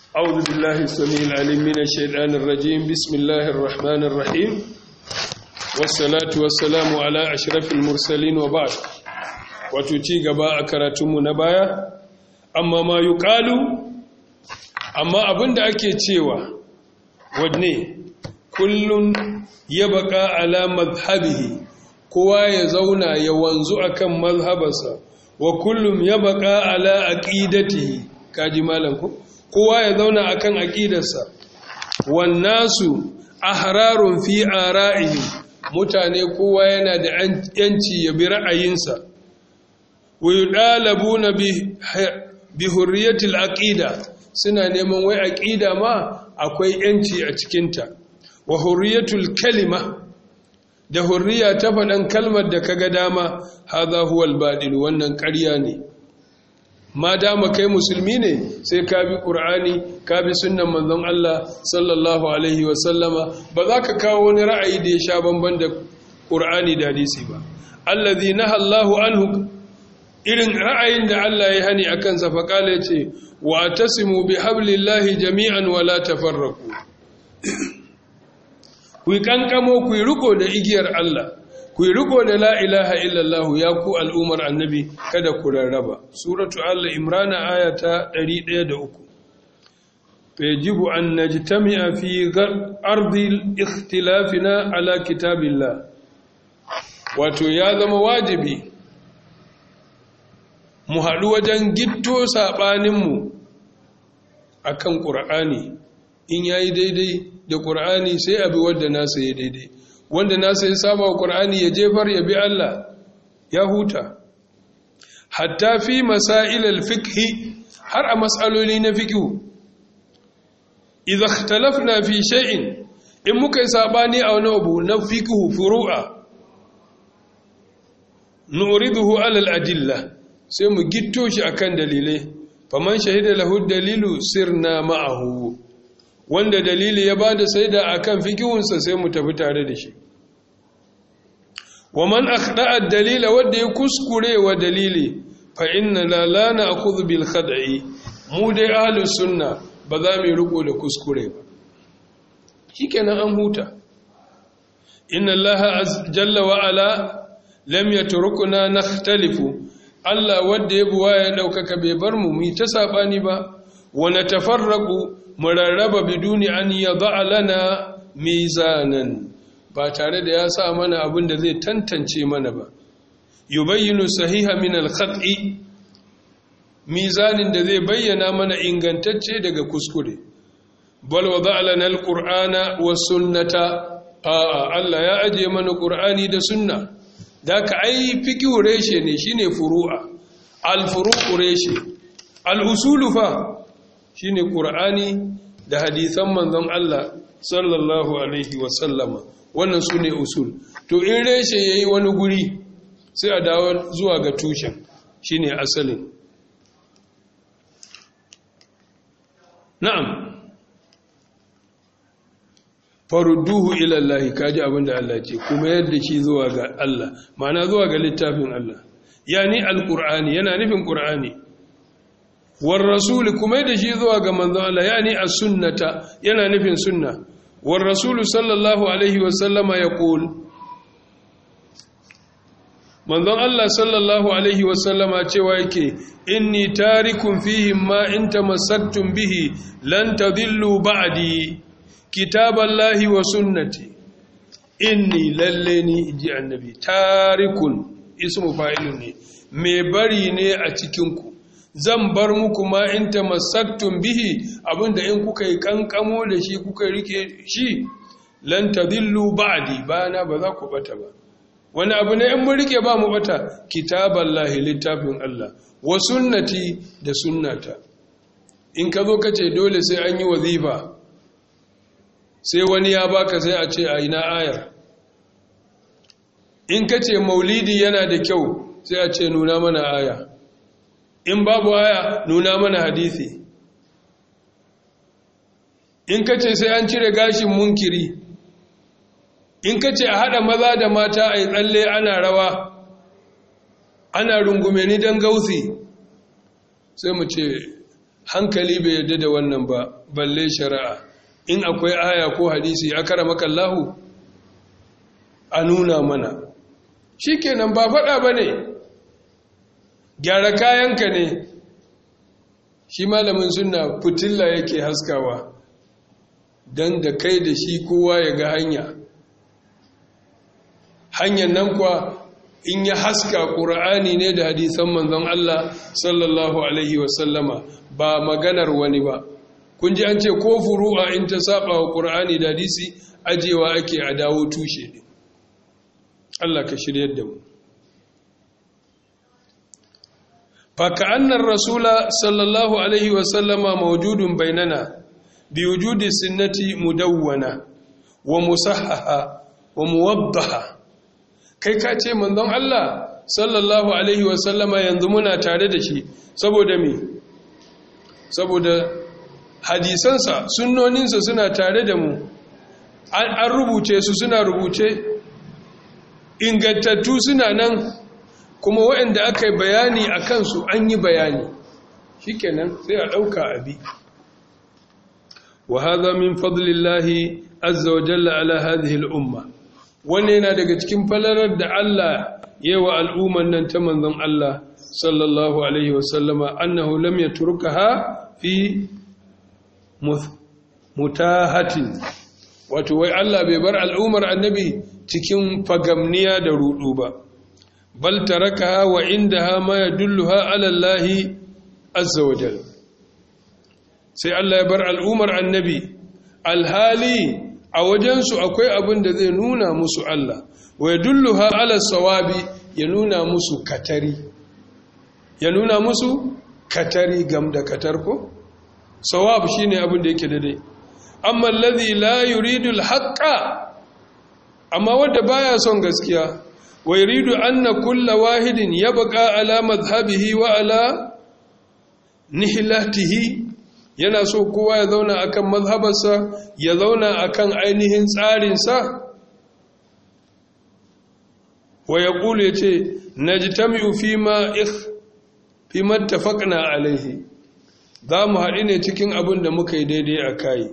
أعوذ بالله السميع العليم من الشيطان الرجيم بسم الله الرحمن الرحيم والصلاة والسلام على أشرف المرسلين وبعد وتتي غباء كراتم نبايا أما ما يقال أما أبن ake cewa wadne kullun yabqa ala madhhabihi kowa ya zauna ya wanzu akan mazhabarsa wa kullum yabqa ala aqidatihi kaji malam ko kowa ya zauna akan aqidarsa wan nasu ahrarun fi ara'ihim mutane kowa yana da yanci ya bi ra'ayinsa wa yudalabuna bi bi hurriyatil aqida suna neman wai aqida ma akwai yanci a cikinta wa hurriyatul kalima da hurriya ta faɗan kalmar da kaga dama hadha huwal badil wannan ƙarya ne ma dama kai musulmi ne sai ka bi qur'ani ka bi sunnan manzon Allah sallallahu alaihi wa sallama ba za ka kawo wani ra'ayi da ya sha bamban da qur'ani da hadisi ba allazi naha Allahu anhu irin ra'ayin da Allah ya hani akan sa fa kala yace wa tasimu bi hablillahi jami'an wa la tafarraqu ku yi kankamo ku yi riko da igiyar Allah ku yi riko da la ilaha illallah ya ku al'umar annabi kada ku rarraba suratu Allah imrana aya ta 103 fayajibu an najtami'a fi ardi ikhtilafina ala kitabillah wato ya zama wajibi mu haɗu wajen gitto saɓaninmu a kan ƙur'ani in ya yi daidai da ƙur'ani sai abi wadda nasa ya daidai wanda nasa ya saba wa ƙur'ani ya jefar ya bi Allah ya huta hatta fi masailal fikhi har a matsaloli na fiqhu idza ikhtalafna fi shay'in in muka yi sabani a wani abu na fiqhu furu'a nuriduhu ala al-adilla sai mu gitto shi akan dalilai faman shahida lahu dalilu sirna ma'ahu wanda dalili ya bada saida akan fikihunsa sai mu tafi tare da shi wa man akhda'a dalila wanda ya kuskure wa dalili fa inna la la na'khudhu bil khad'i mu dai ahlus sunna ba za mu riko da kuskure ba shikenan an huta inna allaha jalla wa ala lam yatrukuna nakhtalifu Allah wanda ya buwa ya daukaka bai bar mu mu ta sabani ba wa natafarraqu mu rarraba biduni an yad'a lana mizanan ba tare da ya sa mana abin da zai tantance mana ba yubayyinu sahiha min al-khati mizanin da zai bayyana mana ingantacce daga kuskure bal wada'a lana al-qur'ana was sunnata a'a Allah ya aje mana qur'ani da sunna da ka ai fiqhu reshe ne shine furu'a al-furu'u reshe al-usulu fa shine qur'ani da hadisan manzon Allah sallallahu alaihi wa sallama wannan su ne usul to in reshe ya yi wani guri sai a dawo zuwa ga tushen shi ne asalin na'am farudduhu ilallahi kaji abinda Allah ce kuma yadda shi zuwa ga Allah ma'ana zuwa ga littafin Allah yani alqur'ani yana nufin qur'ani war rasul kuma yadda shi zuwa ga manzon Allah yani as-sunnata yana nufin sunna والرسول صلى الله عليه وسلم يقول manzon Allah sallallahu alaihi wasallama cewa yake inni tarikum fihim ma in tamassaktum bihi lan tadillu ba'di kitaballahi wa sunnati inni lalle ni ji annabi tarikun ismu fa'ilun ne me bari ne a cikin ku zan bar muku ma in tamassaktum bihi abinda in kuka yi kankamo da shi kuka rike shi lan tadillu ba'di bana ba za ku bata ba wani abu ne in mun rike ba mu bata kitaballahi littafin Allah wa sunnati da sunnata in ka zo kace dole sai an yi wazifa sai wani ya baka sai a ce a ina ayar in kace maulidi yana da kyau sai a ce nuna mana aya in babu aya nuna mana hadisi in ka ce sai an cire gashin munkiri in ka ce a haɗa maza da mata a yi tsalle ana rawa ana rungume ni don gausi sai mu ce hankali bai yarda da wannan ba balle shari'a in akwai aya ko hadisi a kara makallahu a nuna mana shi kenan ba faɗa ba ne gyara kayanka ne shi malamin suna fitilla yake haskawa don da kai da shi kowa ya ga hanya hanyar nan kuwa in ya haska ƙura'ani ne da hadisan manzon Allah sallallahu Alaihi wasallama ba maganar wani ba kun ji an ce ko furu'a in ta saba wa ƙura'ani da hadisi ajewa ake a dawo tushe ne Allah ka shiryar da mu فكأن الرسول صلى الله عليه وسلم موجود بيننا بوجود السنة مدونة ومصححة وموضحة kai ka ce manzon Allah sallallahu alaihi wasallama yanzu muna tare da shi saboda me saboda hadisansa sunnoninsa suna tare da mu an rubuce su suna rubuce ingantattu suna nan kuma waɗanda aka yi bayani a kansu an yi bayani shi kenan sai a ɗauka abi wa haza min fadlillahi azza wa jalla ala hadhihi al'umma wannan yana daga cikin falalar da Allah yawa al'umman nan ta manzon Allah sallallahu alaihi wa sallama annahu lam yatrukaha fi mutahatin wato wai Allah bai bar al'ummar annabi cikin fagamniya da rudu ba bal tarakaha wa indaha ma yadulluha ala Allah azza wa jalla sai Allah ya bar al'umar annabi alhali a wajensu akwai abin da zai nuna musu Allah wa yadulluha ala sawabi ya nuna musu katari ya nuna musu katari gam da katar ko sawab shine abin da yake daidai amma alladhi la yuridu alhaqqa amma wanda baya son gaskiya ويريد أن كل واحد يبقى على مذهبه وعلى نحلته yana so kowa ya zauna akan mazhabarsa ya zauna akan ainihin tsarinsa wa ya ƙulu ya ce na ji tami'u fi ma fi mattafaƙna alaihi za mu haɗi ne cikin abin da muka yi daidai a kayi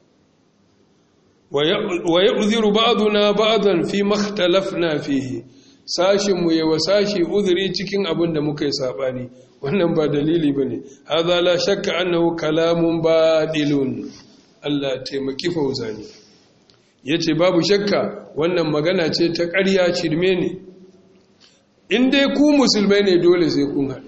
wa ya uziru ba'aduna ba'adan fi makhtalafna fihi sashinmu ya wa sashi uzuri cikin abin da muka yi saɓani wannan ba dalili ba ne haza la shakka annahu kalamun baɗilun Allah taimaki fauzani ya ce babu shakka wannan magana ce ta ƙarya shirme ne in dai ku musulmai ne dole sai kun haɗu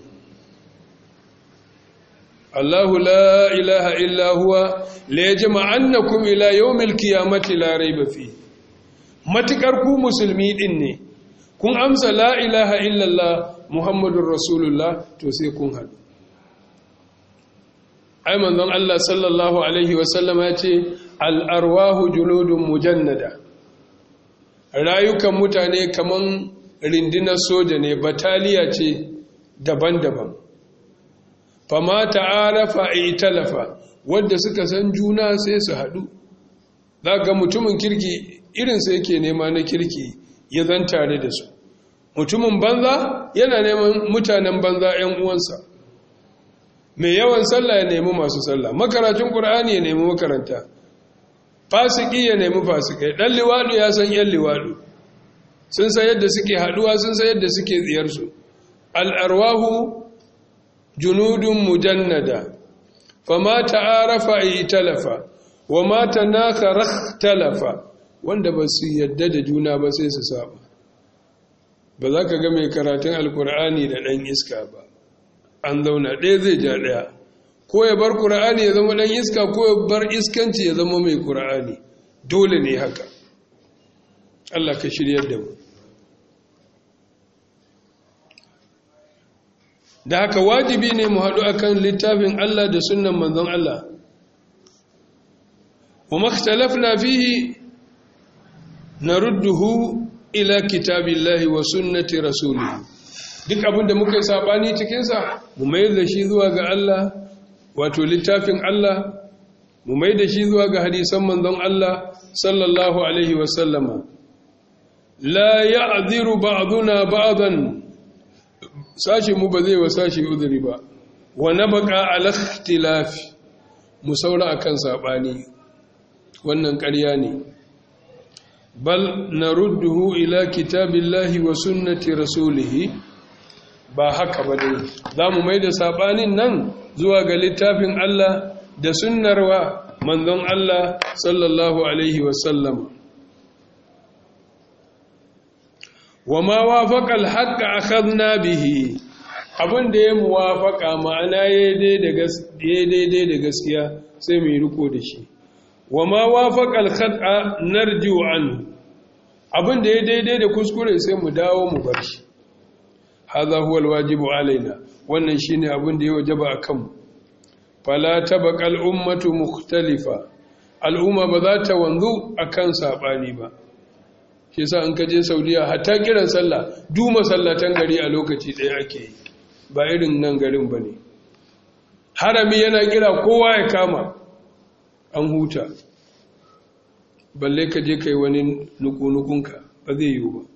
Allahu la ilaha illa huwa la yajma'annakum ila yawmil qiyamati la rayba fi matukar ku musulmi din ne kun amsa la ilaha illallah muhammadun rasulullah to sai kun haɗu ai manzon Allah sallallahu alaihi wasallama ya ce al'arwahu junudun mujannada rayukan mutane kaman rindinar soja ne bataliya ce daban-daban fama ta'arafa italafa wadda suka san juna sai su haɗu za ga mutumin kirki irinsa yake nema na kirki ya zan tare da su mutumin banza yana neman mutanen banza 'yan uwansa mai yawan sallah ya nemi masu sallah makaracin ƙur'ani ya nemi makaranta fasiki ya nemi fasikai ɗan liwaɗu ya san 'yan liwaɗu sun san yadda suke haɗuwa sun san yadda suke tsiyarsu al'arwahu junudun mujannada fama ta'arafa italafa wa ma tanakara talafa wanda ba su yadda da juna ba sai su saba ba za ka ga mai karatun alkur'ani da ɗan iska ba an zauna ɗaya zai ja ɗaya ko ya bar kur'ani ya zama ɗan iska ko ya bar iskanci ya zama mai kur'ani dole ne haka Allah ka shiryar da mu da haka wajibi ne mu haɗu akan littafin Allah da sunan manzon Allah wa makhtalafna fihi narudduhu ila kitabillahi wa sunnati rasulihi duk abinda muka yi sabani cikin sa mu mai da shi zuwa ga Allah wato littafin Allah mu mai da shi zuwa ga hadisan manzon Allah sallallahu alaihi wa sallama la ya'dhiru ba'duna ba'dan sashi mu ba zai wa sashi uzuri ba wa nabqa ala ikhtilafi mu saura akan sabani wannan ƙarya ne bal narudduhu ila kitabillahi wa sunnati rasulihi ba haka ba dai za mu mai da saɓanin nan zuwa ga littafin Allah da sunnarwa manzon Allah sallallahu Alaihi wasallam wa ma wafaƙal haƙa akhadna bihi abin da ya muwafaƙa ma'ana ya daidai da gaskiya sai mai riko da shi wa ma wafaƙal haƙa narjiu an abin da ya daidai da kuskure sai mu dawo mu bar shi hadha huwa alwajibu alaina wannan shine abin da ya wajaba akan fala tabaqal ummatu mukhtalifa al'umma ba za ta wanzu akan sabani ba shi yasa an kaje saudiya hatta kiran sallah du masallatan gari a lokaci ɗaya ake yi ba irin nan garin bane harami yana kira kowa ya kama an huta balle ka je kai wani nukunukunka ba zai yiwu ba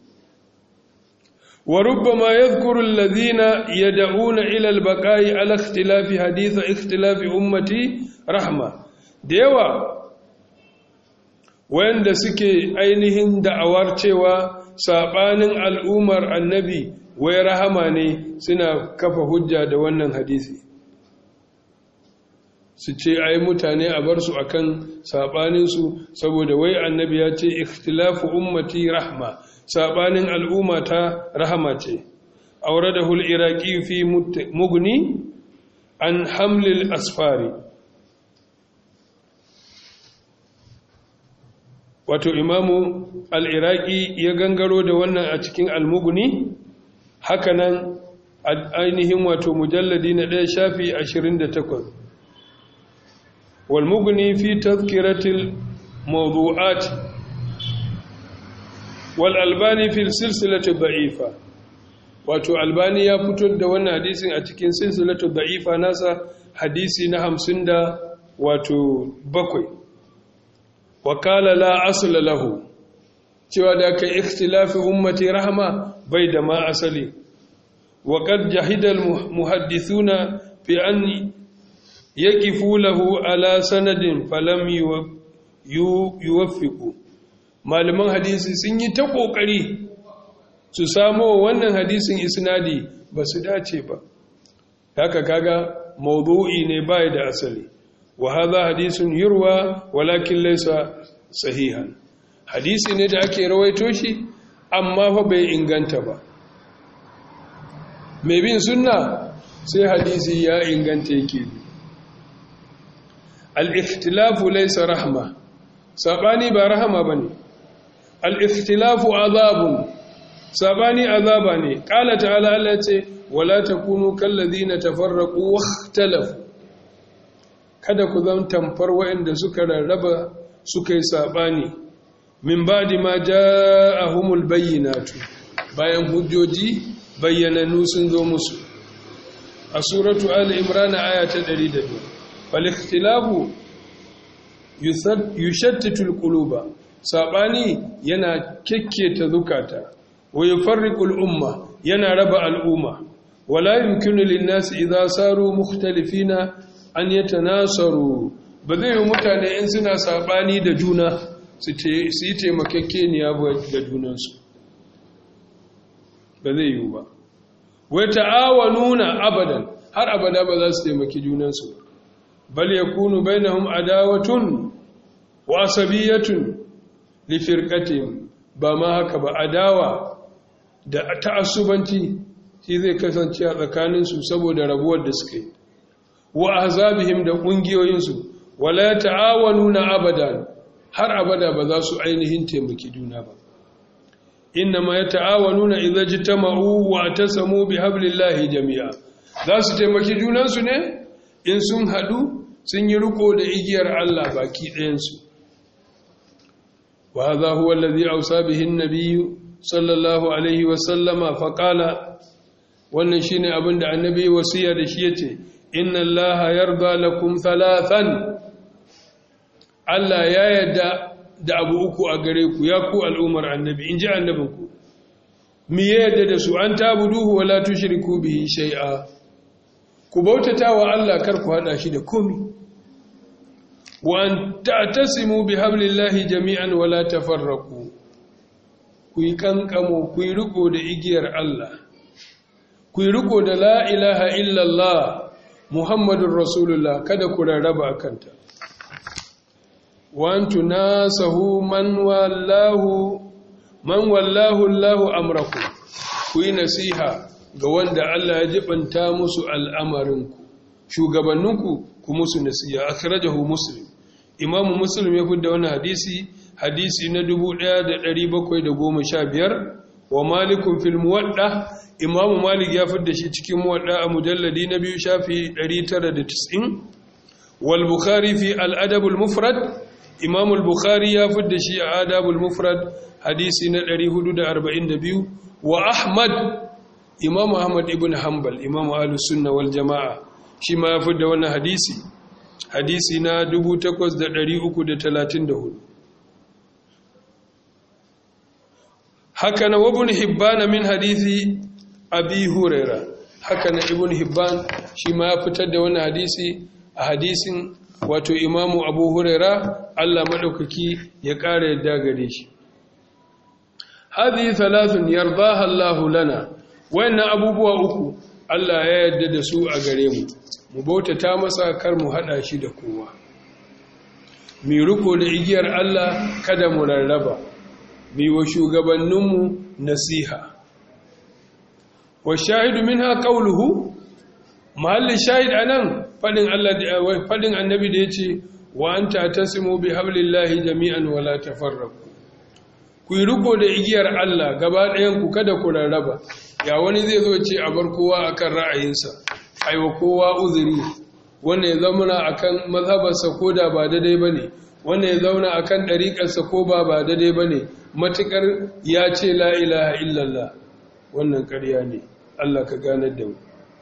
وربما يذكر الذين يدعون إلى البقاء على اختلاف حديث اختلاف أمتي رحمة ديوا wanda suke ainihin da'awar cewa saɓanin al'ummar annabi wai rahama ne suna kafa hujja da wannan hadisi su ce ai mutane a bar su akan saɓaninsu saboda wai annabi ya ce ikhtilafu ummati rahma sabanin al'umma ta rahama ce aure da hul iraki fi mugni an hamlil asfari wato imamu al'iraki ya gangaro da wannan a cikin almugni hakanan ainihin wato mujalladi na ɗaya shafi 28 walmugni fi tazkiratil mawdu'ati والالباني في السلسله الضعيفه wato albani ya fito da wannan hadisin a cikin silsilatu da'ifa nasa hadisi na hamsin da wato bakwai wakala la asla lahu cewa da kai ikhtilafi ummati rahma bai da ma asali wa qad jahida al muhaddithuna fi an yaqifu lahu ala sanadin falam yuwaffiqu malaman hadisi sun yi ta ƙoƙari su samo wannan hadisin isnadi ba su dace ba haka kaga mawdu'i ne bai da asali wa hadha hadisun yurwa walakin laysa sahihan hadisi ne da ake rawaito shi amma fa bai inganta ba mai bin sunna sai hadisi ya inganta yake al-ikhtilafu laysa rahma sabani ba rahama bane al-ikhtilafu azabun sabani azaba ne qala ta'ala Allah ce wala takunu kallazina tafarraqu wakhtalafu kada ku zama tamfar waɗanda suka rarraba suka yi sabani min ba'di ma ja'ahumul bayyinatu bayan hujjoji bayyananu sun zo musu a suratu ali imran aya ta 102 fal ikhtilafu yushattitu alquluba sabani yana kekketa zukata wa yufarriqu al-umma yana raba al'umma wala yumkinu lin-nasi idza saru mukhtalifina an yatanasaru ba zai yi mutane in suna sabani da juna su yi taimakekeniya ga junansu ba zai yi ba wai ta'awanuna abadan har abada ba za su taimaki junansu bal yakunu bainahum adawatun wa asabiyatun li firqatihim ba ma haka ba adawa da ta'assubanci shi zai kasance a tsakaninsu saboda rabuwar da suke wa ahzabihim da kungiyoyinsu wala ta'awanuna abadan har abada ba za su ainihin taimaki juna ba inna ma yata'awanuna idza jitama'u wa tasamu bihablillahi jami'a za su taimaki junansu ne in sun hadu sun yi riko da igiyar Allah baki ɗayansu wa hadha huwa alladhi awsa bihi an-nabiy sallallahu alaihi wa sallama fa qala wannan shine abin da annabi wasiya da shi yace inna allaha yarda lakum thalathan Allah ya yarda da abu uku a gare ku ya ku al'umar annabi inji annabinku mi ya yarda da su an tabuduhu wala tushriku bihi shay'a ku bautata wa Allah kar ku hada shi da komi wa an ta'tasimu bi hablillahi jami'an wa la tafarraqu ku yi kankamo ku yi riko da igiyar Allah ku yi riko da la ilaha illallah muhammadur rasulullah kada ku rarraba akanta wa an tunasahu man wallahu man wallahu Allahu amrakum ku yi nasiha ga wanda Allah ya jibanta musu al'amarinku shugabanninku ku musu nasiha akhrajahu muslim imamu muslim ya fidda wannan hadisi hadisi na 1715 wa malikun fil muwadda imamu malik ya fidda shi cikin muwadda a mujalladi na biyu shafi 990 wal bukhari fi al adab al mufrad imamu al bukhari ya fidda shi a adab al mufrad hadisi na 442 wa ahmad imamu ahmad ibn hanbal imamu ahlus sunna wal jamaa shi ma ya fidda wannan hadisi hadisi na 8334 haka na wabun hibbana min hadisi abi huraira haka na ibn hibban shi ma ya fitar da wannan hadisi a hadisin wato imamu abu huraira Allah maɗaukaki ya ƙara yadda gare shi hadhihi thalathun yardaha Allahu lana wayannan abubuwa uku Allah ya yarda da su a gare mu mu bautata masa kar mu hada shi da kowa mu riko da igiyar Allah kada mu rarraba mu wa shugabanninmu nasiha wa shahidu minha qawluhu mahalli shahid anan fadin Allah da fadin annabi da yace wa anta tasimu bi hablillahi jami'an wa la tafarraqu ku yi riko da igiyar Allah gaba ɗayan ku kada ku rarraba ya wani zai zo ce a bar kowa akan ra'ayinsa aiwa kowa uzuri wanda ya zauna akan mazhabarsa ko da ba daidai bane wanda ya zauna akan ɗariƙarsa ko ba ba daidai bane matukar ya ce la ilaha illallah wannan ƙarya ne Allah ka ganar da mu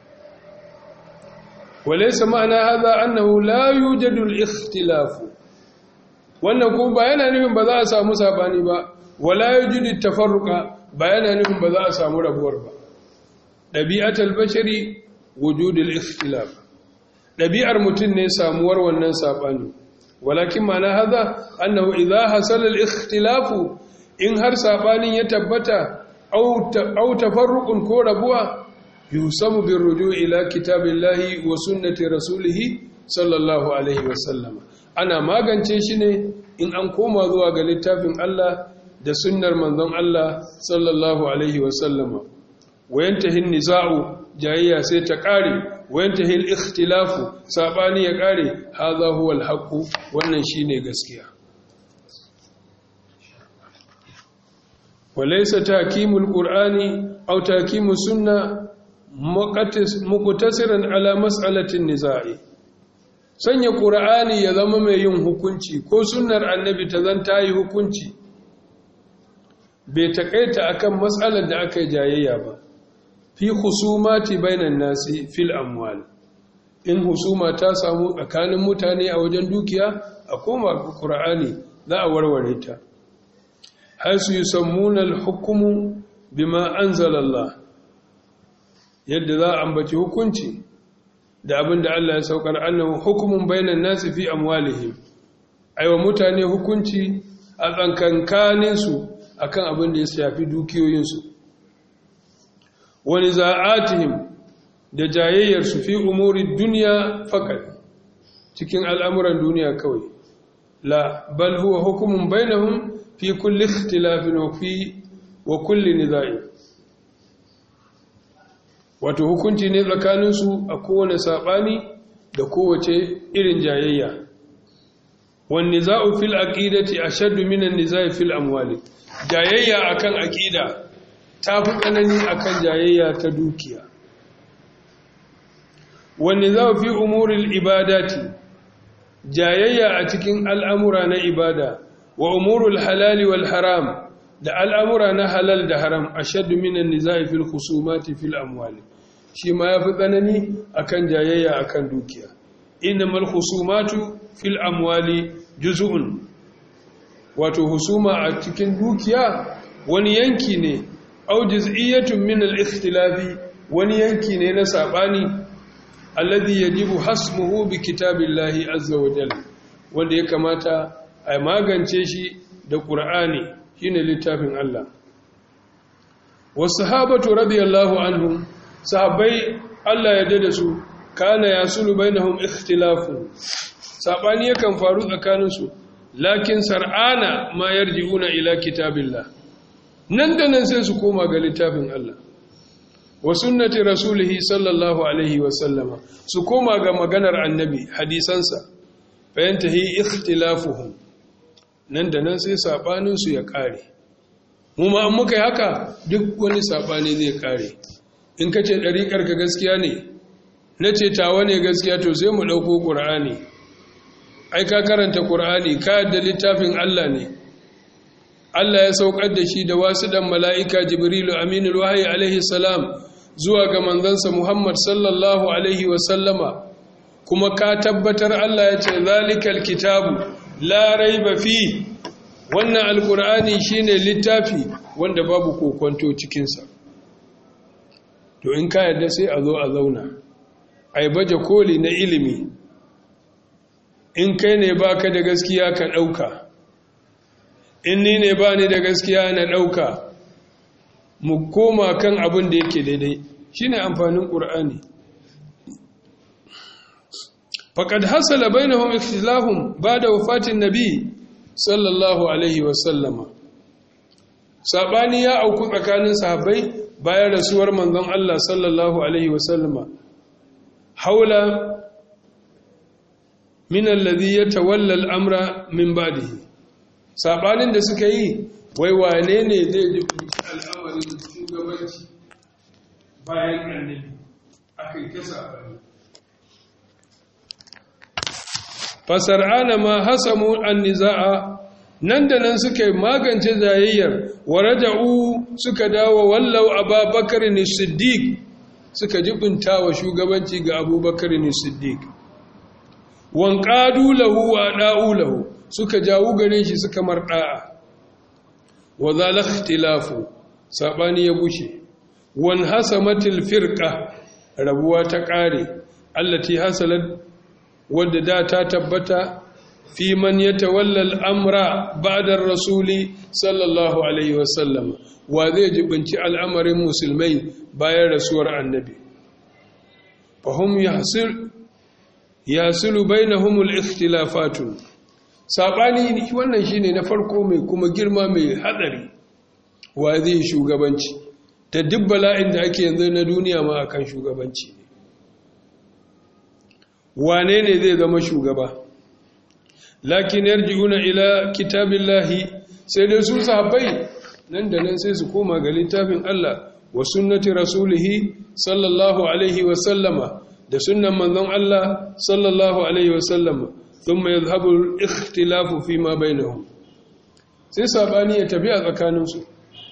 walaysa ma'ana hadha annahu la yujadu al-ikhtilaf wannan ko ba yana nufin ba za a samu sabani ba wala yujudu tafarruqa ba yana nufin ba za a samu rabuwar ba dabi'atul bashari wujudul ikhtilaf dabi'ar mutun ne samuwar wannan sabani walakin ma'ana hadha annahu idha hasala al-ikhtilaf in har sabanin ya tabbata au tafarruqun ko rabuwa yusamu birruju ila kitabillahi wa sunnati rasulihi sallallahu alaihi wasallam ana magance shi ne in an koma zuwa ga littafin Allah da sunnar manzon Allah sallallahu alaihi wasallama wayantahi niza'u jayayya sai ta kare wayantahi al-ikhtilafu sabani ya kare hadha huwa al wannan shine gaskiya وليس تحكيم القرآن أو تحكيم السنة مقتصرا على مسألة النزاع sanya ƙura'ani ya zama mai yin hukunci ko sunnar annabi ta zan ta yi hukunci bai taƙaita akan matsalar da aka yi jayayya ba fi husumati bainan nasi fil amwal in husuma ta samu tsakanin mutane a wajen dukiya a koma ƙura'ani za a warware ta haisu yi sammunan hukumu bima an zalalla yadda za a ambaci hukunci da abin da Allah ya saukar annahu hukumun bainan nasi fi amwalihim aiwa mutane hukunci a tsankankaninsu akan abin da ya shafi dukiyoyinsu wani za'atihim da jayayyarsu fi umuri duniya fakat cikin al'amuran duniya kawai la bal huwa hukumun bainahum fi kulli ikhtilafin wa fi wa kulli nizai wato hukunci ne tsakanin su a kowane sabani da kowace irin jayayya wan nizau fil aqidati ashaddu min an nizai fil amwali jayayya akan aqida tafi tsanani akan jayayya ta dukiya wan nizau fi umuril ibadati jayayya a cikin al'amura na ibada wa umurul halali wal haram da al'amura na halal da haram a shaddu minan nizai fil husumati fil amwali shi ma ya fi tsanani akan jayayya akan dukiya innamal husumatu fil amwali juz'un wato husuma a cikin dukiya wani yanki ne au juz'iyyatun min al ikhtilafi wani yanki ne na sabani alladhi yajibu hasmuhu bi kitabillahi azza wa jalla wanda ya kamata a magance shi da qur'ani shine littafin Allah wasahabatu radiyallahu anhum sahabbai Allah ya dade su kana yasulu bainahum ikhtilafu sabani yakan faru tsakanin su lakin sar'ana ma yarji'una ila kitabillah nan da nan sai su koma ga littafin Allah wa sunnati rasulihi sallallahu alaihi wa sallama su koma ga maganar annabi hadisansa fayantahi ikhtilafuhum nan da nan sai sabanin su ya kare mu ma an muka yi haka duk wani sabani zai kare in kace dariƙar ka gaskiya ne nace tawa ne gaskiya to sai mu dauko qur'ani ai ka karanta qur'ani ka yadda littafin Allah ne Allah ya saukar da shi da wasu dan mala'ika Jibrilu Aminul Wahyi alaihi salam zuwa ga manzansa Muhammad sallallahu alaihi wa sallama kuma ka tabbatar Allah ya ce zalikal kitabu la raiba fi wannan alkur'ani shine littafi wanda babu kokonto cikin sa to in ka yarda sai a zo a zauna ai baje koli na ilimi in kai ne baka da gaskiya ka dauka in ni ne ba ni da gaskiya na ɗauka mu koma kan abin da yake daidai shi ne amfanin ƙur'ani faƙad hasala bai na hum ikhtilahun ba da wafatin nabi sallallahu alaihi wasallama saɓani ya auku tsakanin sahabbai bayan rasuwar manzon Allah sallallahu alaihi wasallama haula min alladhi yatawalla al-amra min ba'dihi sabanin da suka yi wai wane ne zai jibi al'amarin shugabanci bayan annabi aka yi ta sabani fasar'ana ma hasamu an niza'a nan da nan suka yi magance jayayyar wa raja'u suka dawo wallau ababakar ne siddiq suka jibinta wa shugabanci ga abubakar ne siddiq wanqadu lahu wa da'u lahu suka jawo gare shi suka marɗa'a wa zala ikhtilafu sabani ya bushe wan hasamatil firqa rabuwa ta ƙare allati hasalat wadda da ta tabbata fi man yatawalla al-amra ba'da ar-rasuli sallallahu alaihi wasallam wa zai jibinci al'amarin musulmai bayan rasuwar annabi fahum yahsil yasilu bainahum al-ikhtilafatu saɓani wannan shi ne na farko mai kuma girma mai haɗari wa zai shugabanci ta duk bala'in da ake yanzu na duniya ma akan shugabanci ne wane ne zai zama shugaba lakin yarji'una ila kitabillahi sai dai su sahabbai nan da nan sai su koma ga littafin Allah wa sunnati rasulihi sallallahu alaihi wa sallama da sunnan manzon Allah sallallahu alaihi wa sallama ثم يذهب الاختلاف فيما بينهم sai sabani ya tafi a tsakaninsu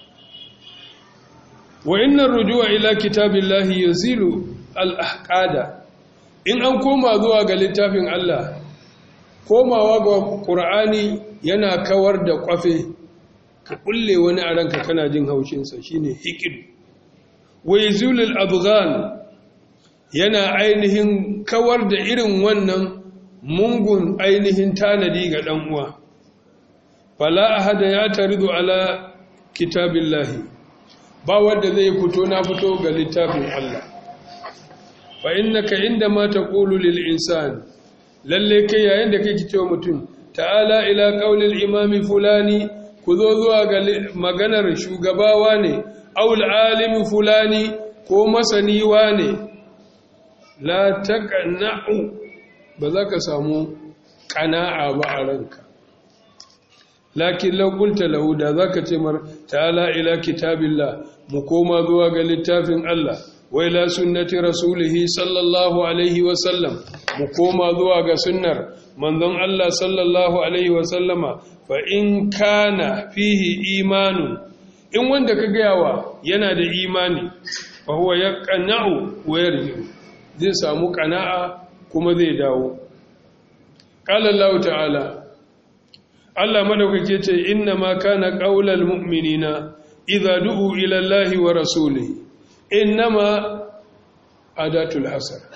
wa innar rujua ila kitabillahi yazilu al-ahqada in an koma zuwa ga littafin Allah komawa ga Qur'ani yana kawar da kwafe ka kulle wani a ranka kana jin haushin sa shine hiqid wa yazulu al-abghan yana ainihin kawar da irin wannan mungun ainihin tanadi ga ɗan uwa fala ahada ya taridu ala kitabillahi ba wanda zai fito na fito ga littafin Allah fa innaka indama taqulu lil insan lalle kai yayin da kake cewa mutum ta'ala ila qaulil imami fulani ku zo zuwa ga maganar shugabawa ne aul alimi fulani ko masani ne la taqna'u ba za ka samu ƙana'a ba a ranka lakin laƙulta lahu da za ka ce mar ta'ala ila kitabillah mu koma zuwa ga littafin Allah wai la sunnati rasulihi sallallahu alaihi wasallam mu koma zuwa ga sunnar manzon Allah sallallahu alaihi wasallama fa in kana fihi imanu in wanda ka gayawa yana da imani fa huwa yaqna'u wa yarju zai samu ƙana'a kuma zai dawo ƙala Allah ta'ala Allah madaukake ce inna ma kana qaulal mu'minina idza du'u ila Allah wa rasulihi innama adatul hasar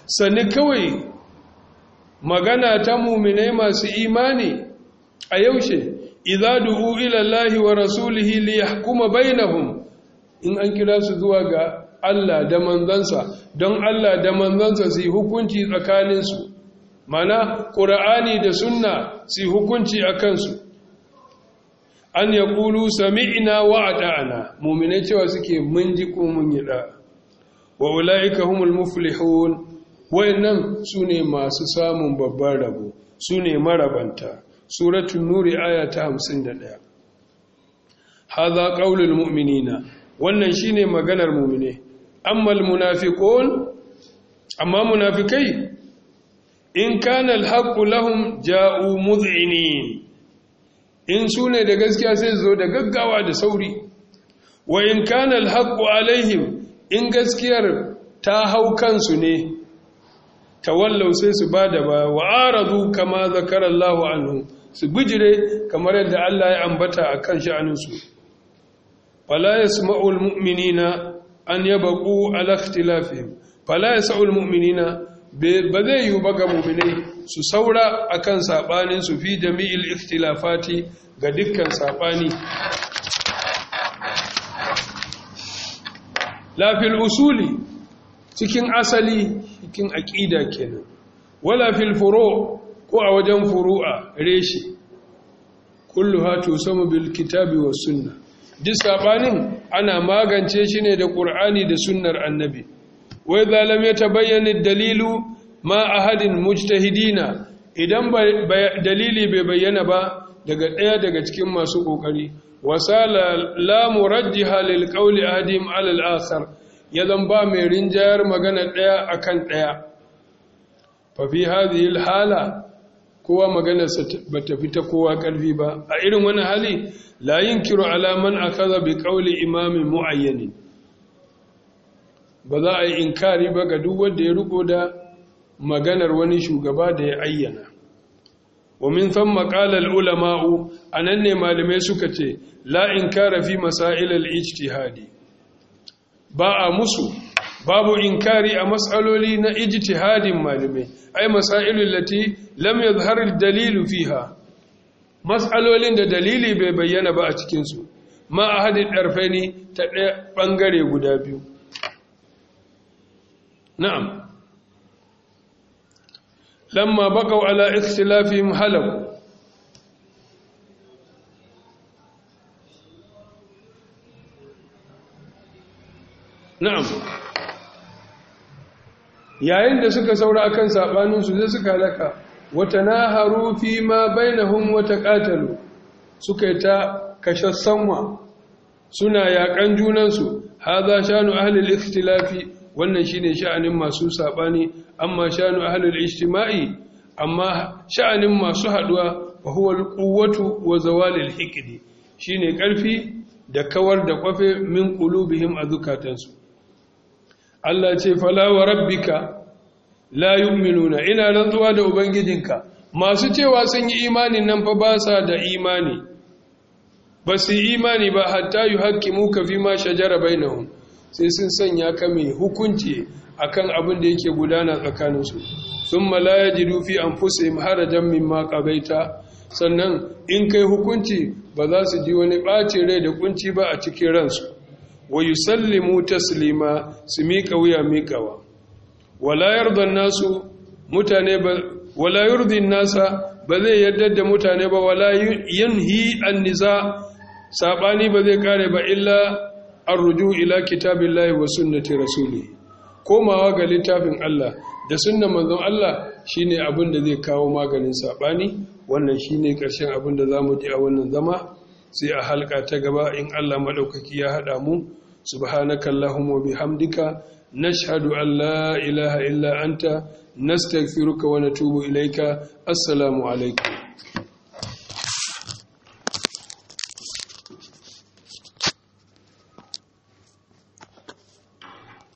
sani kawai magana ta muminai masu imani a yaushe idza du'u ila Allahi wa rasulihi li yahkuma bainahum in an kira su zuwa ga Allah da manzansa don Allah da manzansa su yi hukunci tsakaninsu mana ƙura'ani da sunna su yi hukunci a kansu an ya ƙulu sami'ina wa a ɗa'ana mummina cewa suke mun ji ko mun yi ɗa wa ula'ika humul muflihun wayannan su ne masu samun babban rabo su ne marabanta suratun nuri aya ta hamsin da ɗaya haza ƙaulul mu'minina wannan shine maganar mu'mine ammal munafiqun amma munafikai in kana alhaqqu lahum ja'u mud'inin in sune da gaskiya sai zo da gaggawa da sauri wa in kana alhaqqu alaihim in gaskiyar ta hau kansu ne tawallau sai su bada ba wa aradu kama zakara Allahu anhu su bijire kamar yadda Allah ya ambata akan sha'aninsu fala yasma'u almu'minina an yabqu ala ikhtilafihim fala yasma'u almu'minina ba zai yi ba ga mu'minai su saura akan sabanin su fi jami'il ikhtilafati ga dukkan sabani la fil usuli cikin asali cikin aqida kenan wala fil furu' ko a wajen furu'a reshi kulluha tusamu bil kitabi was sunnah duk sabanin ana magance shi ne da ƙur'ani da sunnar annabi wai zalam ya tabayyana dalilu ma ahadin mujtahidina idan dalili bai bayyana ba daga ɗaya daga cikin masu ƙoƙari wasala la murajjiha lil qawli adim ala al akhar yadan ba mai rinjayar magana ɗaya akan ɗaya fa fi hadhihi al hala kowa maganarsa ba ta fita kowa ƙarfi ba a irin wani hali la yin kiro alaman a kaza bi ƙauli imamin mu'ayyani ba za a yi inkari ba ga duk wanda ya riko da maganar wani shugaba da ya ayyana wa min san maƙalar ulama'u a nan ne malamai suka ce la inkara fi masailar ijtihadi ba a musu babu inkari a matsaloli na ijtihadin malamai ai masailul lati lam yadhhar dalilu fiha mas'alolin da dalili bai bayyana ba a cikin su ma ahadin darfaini ta ɗaya bangare guda biyu na'am lamma baqaw ala ikhtilafihim halaku na'am yayin da suka saura akan sabaninsu sai suka halaka wata naharu fi ma bainahum wata qatalu suka ta kashassanwa suna yakan junansu hadha shanu ahli al-ikhtilafi wannan shine sha'anin masu sabani amma shanu ahli al-ijtima'i amma sha'anin masu haduwa fa huwa al-quwwatu wa zawal al-hiqdi shine karfi da kawar da kwafe min qulubihim azukatansu Allah ce fala wa rabbika la yu'minuna ina rantsuwa da ubangijinka masu cewa sun yi imanin nan fa ba sa da imani ba su yi imani ba hatta yuhaqqimuka fi ma shajara bainahum sai sun sanya ka mai hukunci akan abin da yake gudana tsakaninsu thumma la yajidu fi anfusihim harajan mimma qabaita sannan in kai hukunci ba za su ji wani ɓacin rai da kunci ba a cikin ransu wa yusallimu taslima su miƙa wuya miƙawa wala yarda nasu mutane ba wala yurdi nasa ba zai yarda da mutane ba wala yanhi an niza sabani ba zai kare ba illa arruju ila kitabillahi wa sunnati rasuli komawa ga littafin Allah da sunnan manzon Allah shine abin da zai kawo maganin sabani wannan shine ƙarshen abin da zamu ji a wannan zama sai a halka ta gaba in Allah maɗaukaki ya haɗa mu subhanaka allahumma bihamdika nashhadu an la ilaha illa anta nastaghfiruka wa natubu ilaika assalamu alaikum